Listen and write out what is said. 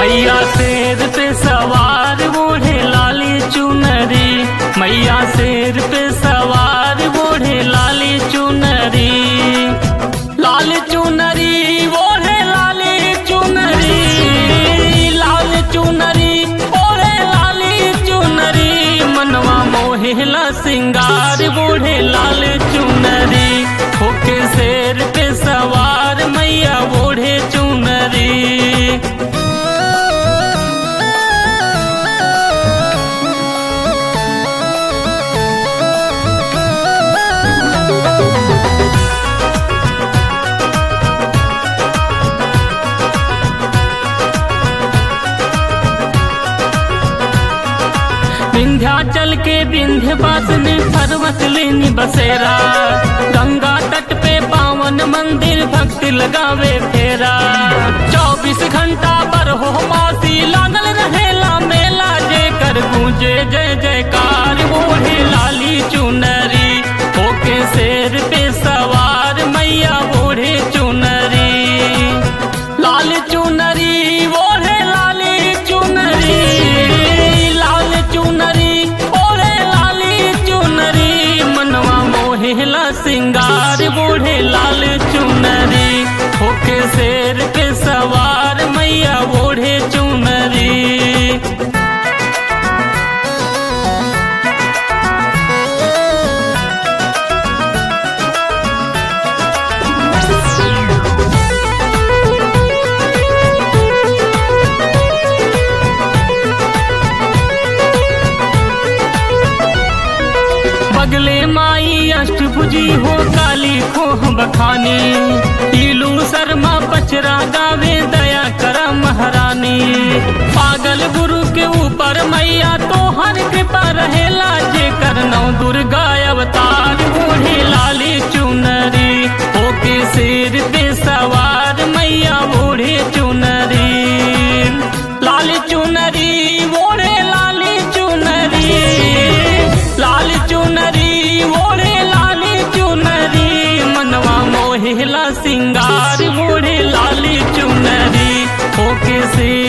मैया शेर पे सवार बूढ़े लाली चुनरी मैया शेर पे सवार बूढ़े लाली चुनरी लाल चुनरी ओढ़े लाली चुनरी लाल चुनरी ओढ़े लाली चुनरी मनवा मोहिला सिंगार बूढ़े लाल चुनरी होके शेर पे सवार मैया बूढ़े चुनरी विंध्याचल के विंध्य में पर्वत लेनी बसेरा गंगा तट पे पावन मंदिर भक्त लगावे फेरा चौबीस घंटा पर हो मासी लागल रहेला मेला जे कर गूंजे जय जयकार बूढ़े लाली चुनरी होके शेर पे सवार मैया बूढ़े चुनरी लाल चुनरी ओढ़े लाली चुनरी लाल चुनरी ओढ़े लाली चुनरी मनवा मोहिला सिंगार बूढ़े लाल चुनरी होके शेर पे सवार मैया बूढ़े चुनरी बगले माई अष्टभुजी हो काली खोह बखानी टीलू शर्मा पचरा गावे दया कर महारानी पागल गुरु के ऊपर मैया तो हर कृपा रहेला जे करनौ दुर्गा अवतार बूढ़ी लाली चुनरी होके सिर पे सवार मैया बूढ़ी चुनरी लाल चुनरी ओढ़े लाली चुनरी लाल चुनरी ओढ़े लाली चुनरी मनवा मोहिला सिंगार ओढ़े लाली चुनरी होके से